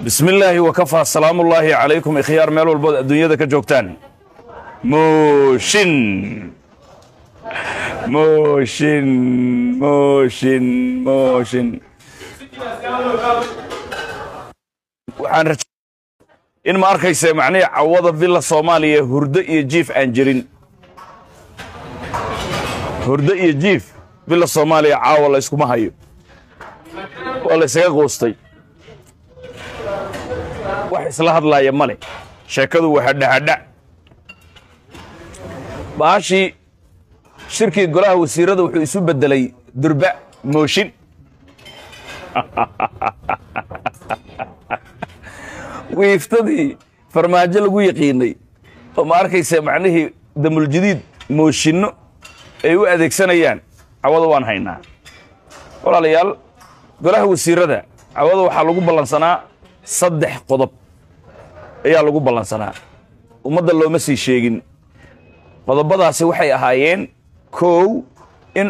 bismi illaahi wakafaa salaamullaahi calaykum ikhyaar meel walbood adduunyada ka joogtaan mooshin mooshin mooshin mooshin waxaan raj in ma arkaysa macnihii cawada villa soomaaliya hurdo iyo jiif aan jirin hurdo iyo jiif villa soomaaliya caawa la yskuma hayo waa la ysaga quustay wax isla hadlaaya male sheekadu waa hadhahadha baashii shirkii golaha wasiirada wuxuu isu beddelay durba mooshin wiiftadii farmaajo lagu yaqiinay oo ma arkaysa macnihii damuljadiid mooshinno ay u adeegsanayaan cawada waan haynaa walaalayaal golaha wasiirada cawada waxaa lagu ballansanaa saddex qodob ayaa lagu ballansanaa ummadda looma sii sheegin qodobadaasi waxay ahaayeen kow in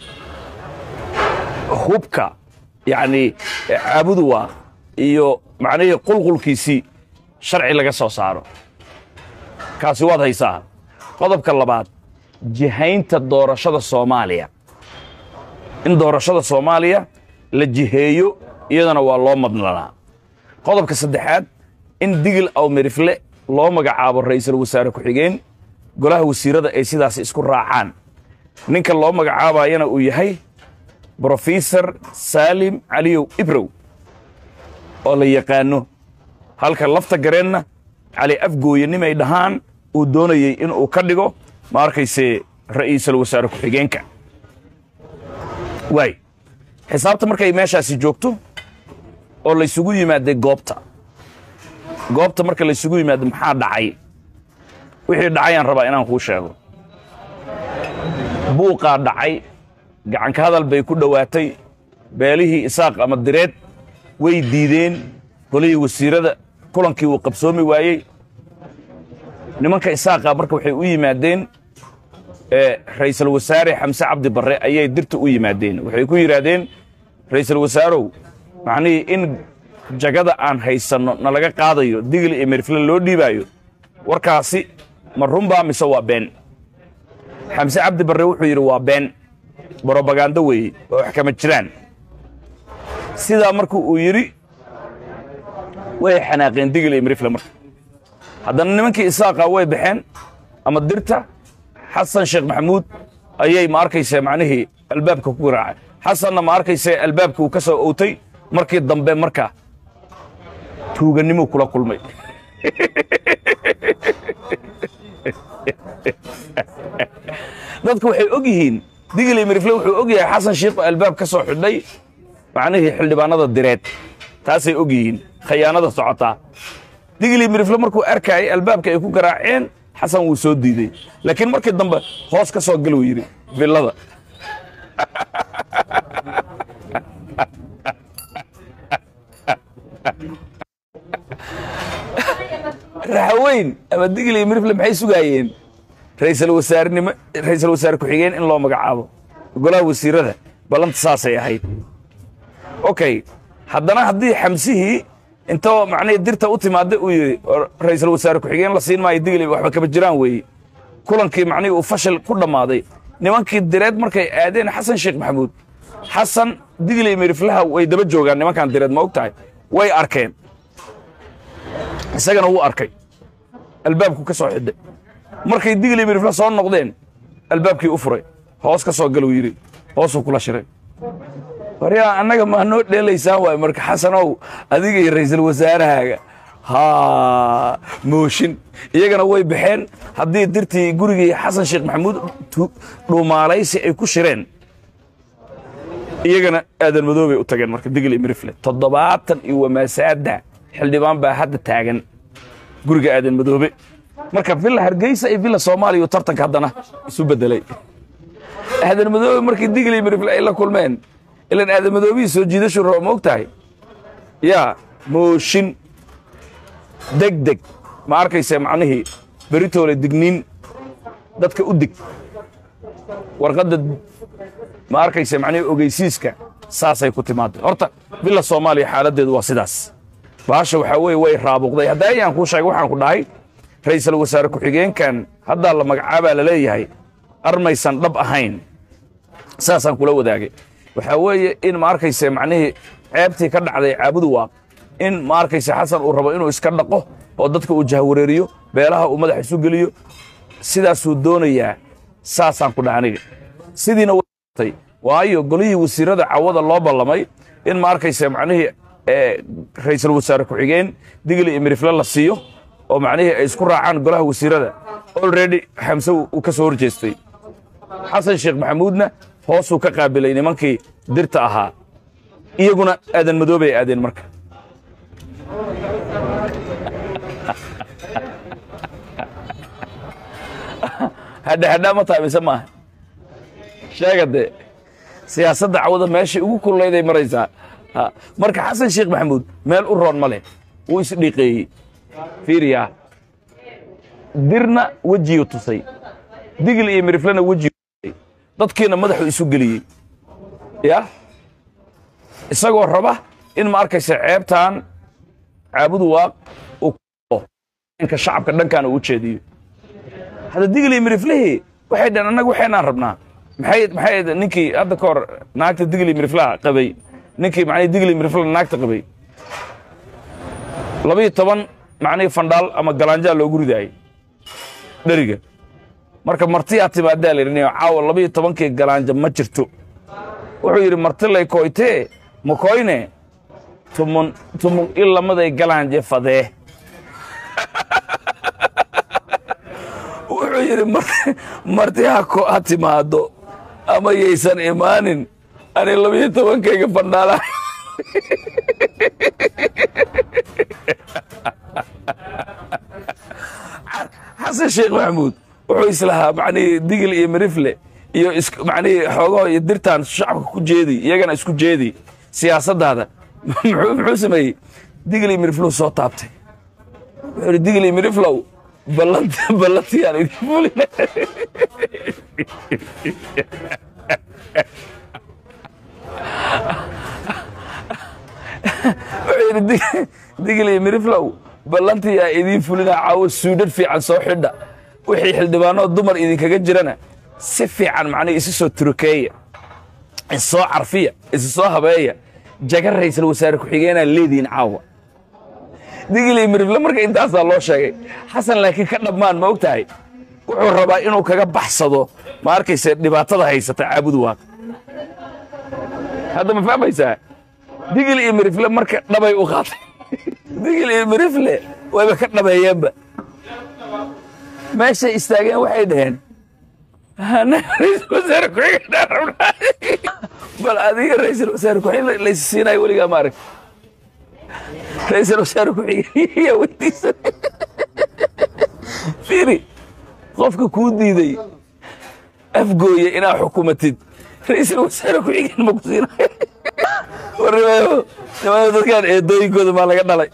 hubka yacnii caabuduwa iyo macnihii qulqulkiisii sharci laga soo saaro kaasi waad haysaa qodobka labaad jihaynta doorashada soomaaliya in doorashada soomaaliya la jiheeyo iyadana waa loo madnanaa qodobka saddexaad in digil aw mirifle loo magacaabo ra'iisul wasaare ku-xigeen golaha wasiirada ay sidaasi isku raacaan ninka loo magacaabayana uu yahay brofesor saalim caliyow ibrow oo la yaqaano halka lafta gareenna cali afgooye nimay dhahaan uu doonayey inuu ka dhigo ma arkayse ra'iisul wasaare ku-xigeenka waay xisaabta markay meeshaasi joogto oo laysugu yimaadday goobta goobta marka laysugu yimaado maxaa dhacay wixii dhacayaan rabaa inaan kuu sheego buuqaa dhacay gacanka hadal bay ku dhowaatay beelihii isaaq ama direed way diideen golihii wasiirada kulankii uu qabsoomi waayey nimanka isaaqa marka waxay u yimaadeen ra'iisul wasaare xamse cabdi barre ayay dirta u yimaadeen waxay ku yidhaahdeen ra'iisul wasaarow macnihii in jagada aan haysanno na laga qaadayo digil iyo mirfle loo dhiibaayo warkaasi ma runbaa mise waa been xamse cabdi barre wuxuu yidhi waa been brobagando weeye waa wax kama jiraan sidaa marku uu yidhi way xanaaqeen digil iyo mirifle marka haddana nimankii isaaqa way baxeen ama dirta xasan sheekh maxamuud ayay ma arkaysa macnihii albaabka ku garaacay xasanna ma arkaysa albaabka uu ka soo owtay markii dambe marka tuuganimuu kula kulmay dadku waxay og yihiin digili mirifle wuxuu og yahay xasan sheikhu albaab ka soo xidhay macnihii xildhibaanada direed taasay og yihiin khayaanada socotaa digili mirifle markuu arkaayay albaabka ay ku garaaceen xasan wuu soo diiday laakiin markii dambe hoos ka soo galuu yidhi villada raxaweyn ama digili mirifle maxay sugaayeen ra'iisul wasaarenimo ra'iisul wasaare ku-xigeen in loo magacaabo golaha wasiirada ballanta saasay ahayd okay haddana haddii xamsihii intoo macnihii dirta u timaadda uu yidhi ra'iisul wasaare ku-xigeen la siin maayo digli waxba kama jiraan weeye kulankii macnihii uu fashil ku dhammaaday nimankii direed markay aadeen xasan sheekh maxamuud xasan digli miriflaha way daba joogaan nimankan direed ma og tahay way arkeen isagana wuu arkay albaabku ka soo xidhay markay digli mirifle soo noqdeen albaabkii u furay hoos ka soo galuu yidhi hoosuu kula shiray waryaa annaga maa noo dheelaysaan waay marka xasanow adiga iyo ra'iisul wasaarahaaga haa mooshin iyagana way baxeen haddii dirtii gurigii xasan sheekh maxamuud dhuumaalaysi ay ku shireen iyagana aadan madoobay u tageen marka digli mirifle toddobaatan iyo wamaasaada xildhibaan baa hadda taagan guriga aadan madoobe marka villa hargeysa iyo villa soomaaliya uu tartanka haddana isu beddelay aadan madoobe markii digli mirifle ay la kulmeen ilan aadan madoobihii soo jiidashu raba ma og tahay yaa mooshin deg deg ma arkaysa macnihii beritoole digniin dadka u dig warqadda ma arkaysa macnihii ogeysiiska saasay ku timaadday horta villa soomaaliya xaaladdeedu waa sidaas baasha waxaa weeye way raabuqday hadda ayaan kuu sheegay waxaan ku dhahay ra'iisul wasaare ku-xigeenkan haddaa la magacaabaa la leeyahay armaysan dhab ahayn saasaan kula wadaagay waxaa weeye in ma arkayse macnihii ceebtii ka dhacday caabudu waaq in ma arkayse xasan uu rabo inuu iska dhaqo oo dadka uu jahwareeriyo beelaha uu madax isu geliyo sidaasuu doonayaa saasaan ku dhaha aniga sidiina way waayo golihii wasiirada cawada loo ballamay in ma arkayse macnihii ra'iisul wasaare ku-xigeen digli iyo mirifle la siiyo oo macnihii ay isku raacaan golaha wasiirada already xamse uu ka soo hor jeestay xasan sheekh maxamuudna hoosuu ka qaabilay nimankii dirta ahaa iyaguna aadan madoobay aadeen marka hadhahadhaa ma tahay mise maaha sheega dee siyaasadda cawada meeshay ugu kullayday maraysaa marka xasan sheekh maxamuud meel u roon ma leh wuu isdhiiqeeyey fiiriyaa dirna wejiyu tusay digil iyo miriflena wejiyu tusay dadkiina madaxuu isu geliyey ya isagoo raba in ma arkaysa ceebtan caabudu waaq uu ka shacabka dhankaana uu jeediyo hadda digil iyo miriflihii waxay dhaheen annaga waxaynaan rabnaa maxay maxay ninkii hadda ka hor naagta digil iyo miriflaha qabay ninkii macnihii digil iyo mirifla naagta qabay labiyo toban macnihii fandhaal ama galaanjaa loogu ridaayey dheriga marka martiyaa timaadaa la yidhi caawa labiyo tobankii galaanja ma jirto wuxuu yidhi martilay koytee ma koyne tumun tumun ilamaday galaanje fadee wuxuu yidhi marti ha timaado ama yaysan imaanin ani labiyo tobankayga fandhaala xasan sheekh maxamuud wuxuu islahaa macnihii digil iyo mirifle iyo macnihii xoogaho iyo dirtaan shacabka ku jeedi iyagana isku jeedi siyaasaddaada muxuu sameeyey digil iyo miriflow soo taabtay wuxuu yidhi digil iyo miriflow ballantiyaan idin fulina wuxuu yidhi digil iyo miriflow ballantiyaa idiin fulina caawo suudhadh fiican soo xidha wixii xildhibaanoo dumar idinkaga jirana si fiican macnihi isu soo turukeeya issoo carfiya isu soo habeeya jaga ra'iisul wasaare ku-xigeenaa leediin caawa digil iyo mirifle marka intaasaa loo sheegay xasan laakiin ka dhammaan ma og tahay wuxuu rabaa inuu kaga baxsado ma arkayse dhibaatada haysata caabudu waaq hadda ma fahmaysaa digil iyo mirifle marka dhabay u qaatay digil iyo mirifle wayba ka dhabeeyeenba meeshay istaageen waxay dhaheen ra'iisul wasaare ku-xigeen bal adiga ra'iisul wasaare ku-xigeen laysi siinayo weligaa ma arag ra'iisul wasaare ku-xigeen yaa weydiisan fiiri qofka kuu diiday afgooye inaa xukumatid ra'iisul wasaare ku-xigeen ma ku siinayo warnimayo nimayo dadkaan eedooyinkooda maa laga dhalay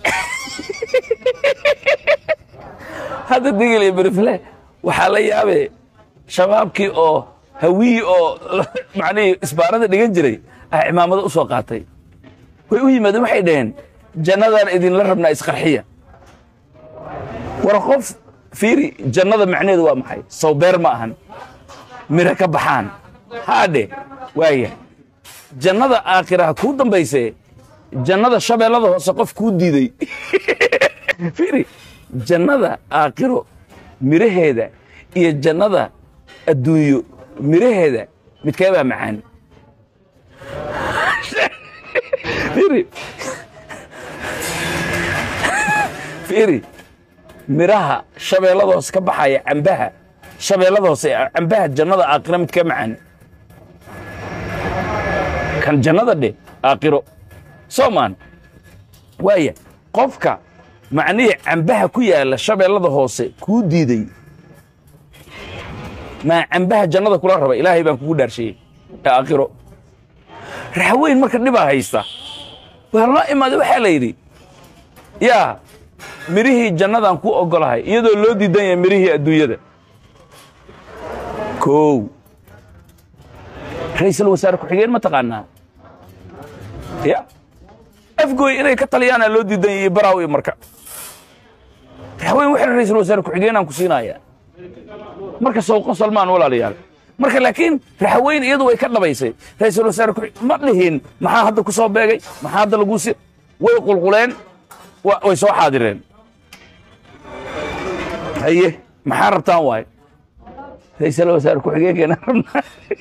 hadda digil iyo berifle waxaa la yaabee shabaabkii oo hawii oo macnihii isbaarada dhigan jiray ah cimaamado u soo qaatay way u yimaadeen waxay dhaheen jannadaan idinla rabnaa isqarxiya war qof fiiri jannada macneheedu waa maxay sawbeer ma ahan miro ka baxaan haadhe waaya jannada aakhiraha kuu dambaysee jannada shabeellada hoose qof kuu diiday fiiri jannada aakhiro miraheeda iyo jannada adduunyo miraheeda midkee baa macaan fiiri fiiri miraha shabeellada hoose ka baxaya cambaha shabeellada hoose cambaha jannada aakhiro midkee macaan kan jannada dhe aakhiro soomaan waaya qofka macnihii cambaha ku yaalla shabeellada hoose kuu diiday maa cambaha jannada kula raba ilaahay baan kugu dhaarshayey ee aakhiro raxweyn marka dhibaa haysta waa loo imaaday waxaa la yidhi yaa midhihii jannadaan ku oggolahay iyadoo loo diidan yahay midhihii adduunyada kow ra'iisul wasaare ku-xigeen ma taqaanaa ya afgooy inay ka taliyaana loo diidan yahay baraaw iyo marka raxweyn waxay ra-iisul wasaare ku-xigeenaan ku siinaya marka sawqo salmaan walaalayaal marka laakiin raxweyn iyadu way ka dhabaysay ra-iisul wasaare ku ma dhihin maxaa hadda ku soo beegay maxaa hadda lagu si way qulquleen wa- way soo xaadireen haye maxaa rabtaan waaye ra-iisul wasaare ku-xigeenkeena rabnaa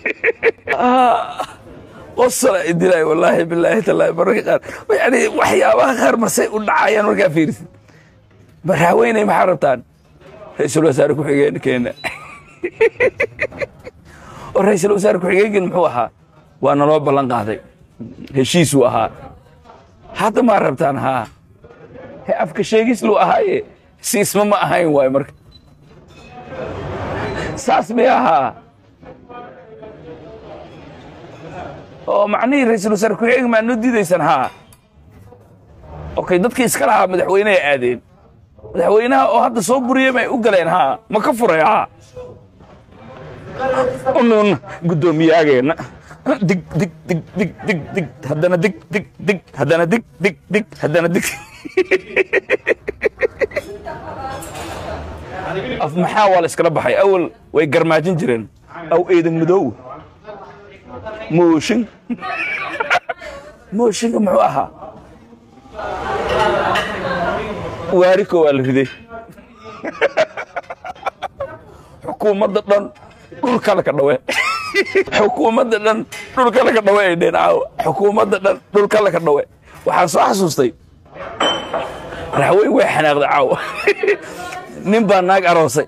qosala idilay wallaahi bilaahi tallaahi mararka qaar yani waxyaabaha qaar marsay u dhacayaan markaa fiirisid maraxweyney maxaa rabtaan ra-iisul wasaare ku-xigeenkeena oo ra-iisul wasaare ku-xigeenkeen muxuu ahaa waa naloo ballan qaaday heshiisuu ahaa hadda maa rabtaan haa he afka sheegis luu ahaaye siisma ma ahayn waaye marka saas may ahaa oo macnihii ra-iisul wasaare ku-xigeenka maa noo diidaysaan haa okay dadkii iska lahaa madaxweyneha aadeen madaxweynaha oo hadda soo buriyey may u galeen haa ma ka furay haa unuun guddoomiyaageena dig dig dig dig dig dig haddana dig dig dig haddana dig dig dig haddana dig af maxaa waa la iskala baxay awal way garmaajin jireen aw eedan madow mooshin mooshinka muxuu ahaa waariko waa la riday xukuumadda dhan dhulka laka dhawe xukuumadda dhan dhulka laka dhawe ay dheen caawa xukuumadda dhan dhulka laka dhawe waxaan soo xasuustay raxweyn way xanaaqday caawa nin baa naag aroosay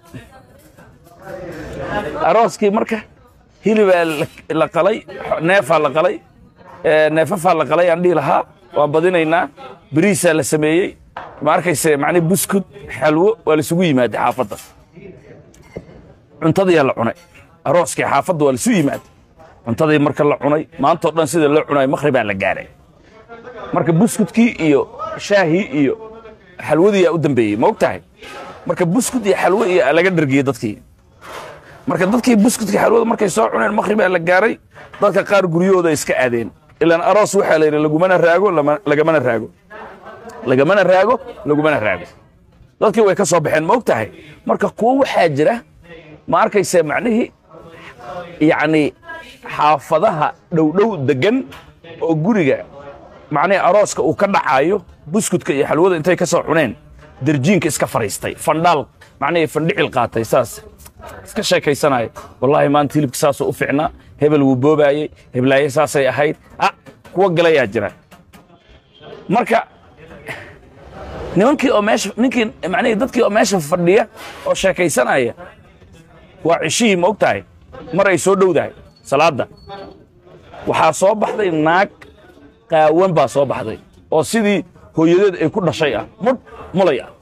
arooskii marka hilibaa la- la qalay neefaa la qalay ee, neefafaa la qalay aan dhihi lahaa waan badinaynaa beriisaa la sameeyey ma arkayse macnii buskud xalwo waa laisugu yimaaday xaafadda cuntadiyaa la cunay arooskii xaafadda waa laisu yimaaday cuntadii marka la cunay maantao dhan sida loo cunay makhribaa la gaaray marka buskudkii iyo shaahii iyo xalwadiyaa u dambeeyey ma og tahay marka buskud iyo xalwo iyo laga dhergiyey dadkii marka dadkii buskudka xalwada markay soo cuneen makhribaa la gaaray dadka qaar guryahooda iska aadeen ilaan aroos waxaa la yidhi lagumana raago lama- lagamana raago lagamana raago lagumana raago dadkii way ka soo baxeen ma og tahay marka kuwo waxaa jira ma arkayse macnihii yacni xaafadaha dhowdhow degan oo guriga macnihii arooska uu ka dhacayo buskudka iyo xalwada intay ka soo cuneen derjiinka iska fadhiistay fandhaal macnihii fandhicil qaatay saas iska sheekaysanaya wallaahi maanta hilibka saasuu u ficnaa hebel wuu boobaayey heblaaye saasay ahayd ah kuwa galayaa jira marka nimankii oo meesha ninkii macnihii dadkii oo meesha fadhiya oo sheekaysanaya waa cishihii ma og tahay mar ay soo dhowdahay salaadda waxaa soo baxday naag qaawan baa soo baxday oo sidii hooyadeed ay ku dhashay ah mudh mulay ah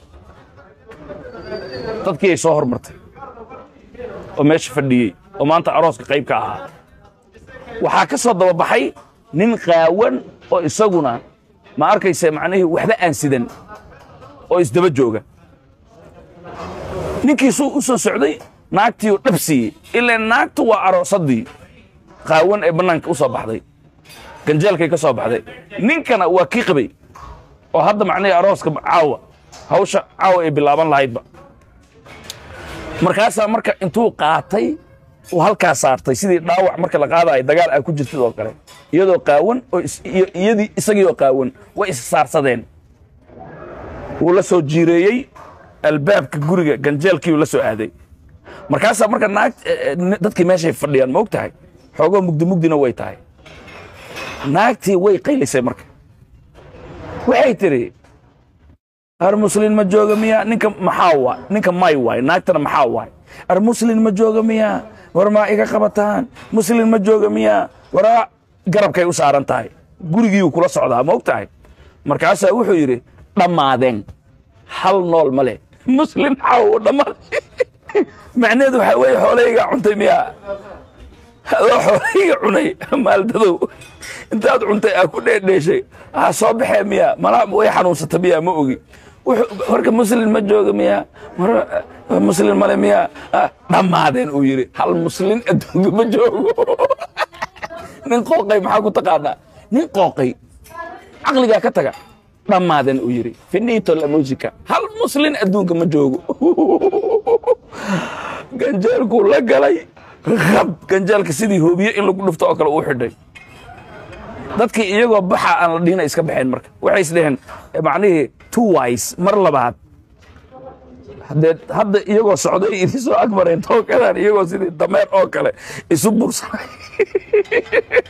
dadkii ay soo hormartay oo meesha fadhiyey oo maanta arooska qayb ka ahaa waxaa ka soo dababaxay nin qaawan oo isaguna ma arkayse macnihii waxba aan sidan oo isdaba jooga ninkiisuu u soo socday naagtiiuu dhab siiyey ilaa naagtu waa aroosadii qaawan ee bannaanka u soo baxday ganjeelkay ka soo baxday ninkana waa kii qabay oo hadda macnihii arooska caawa hawsha caawa ay bilaaban lahaydba markaasaa marka intuu qaatay uu halkaa saartay sidii dhaawac marka la qaadayo dagaal aa ku jirtid oo kale iyadoo qaawan oo is- iyo- iyadii isagii oo qaawan way is saarsadeen wuu la soo jiireeyey albaabka guriga ganjeelkiiuu la soo aaday markaasaa marka naag eh, eh, ni- dadkii meeshay fadhiyaan ma og tahay xoogoo mugdi mugdina way tahay naagtii way qaylisay marka waxay tidhi ar muslin ma jooga miya ninka maxaa waay ninka may waay naagtana maxaa waay ar muslin ma jooga miya war maa iga qabataan muslin ma jooga miya waraa garabkay u saaran tahay gurigiiu kula socdaa ma og tahay markaasaa wuxuu yidhi dhammaadeen hal nool ma leh muslin xaw dhammaad macnaheedu waxaa weeye xoolahaygaa cuntay miyaa adoo xoolahayga cunay maaldadow intaad cuntay aa ku dheedheeshay aa soo baxee miya malaa way xanuunsata miya ma ogi Wuxuu- marka muslin ma jooga miya mar muslin male miya Ah, dhammaadeen uu yidhi hal muslin adduunka ma joogo nin qooqay maxaa ku taqaanaa nin qooqay caqligaa ka taga dhammaaden uu yidhi finito la musica hal muslin adduunka ma joogo ganjeelkuu la galay rab ganjeelka sidii hoobiye in lagu dhufto oo kale uu xidhay dadkii iyagoo baxa aan la dhihina iska baxeen marka waxay isdheheen macnihii two wise mar labaad haddee hadda iyagoo socday idin soo agmareen tookadan iyagoo sidii dameer oo kale isu bursanay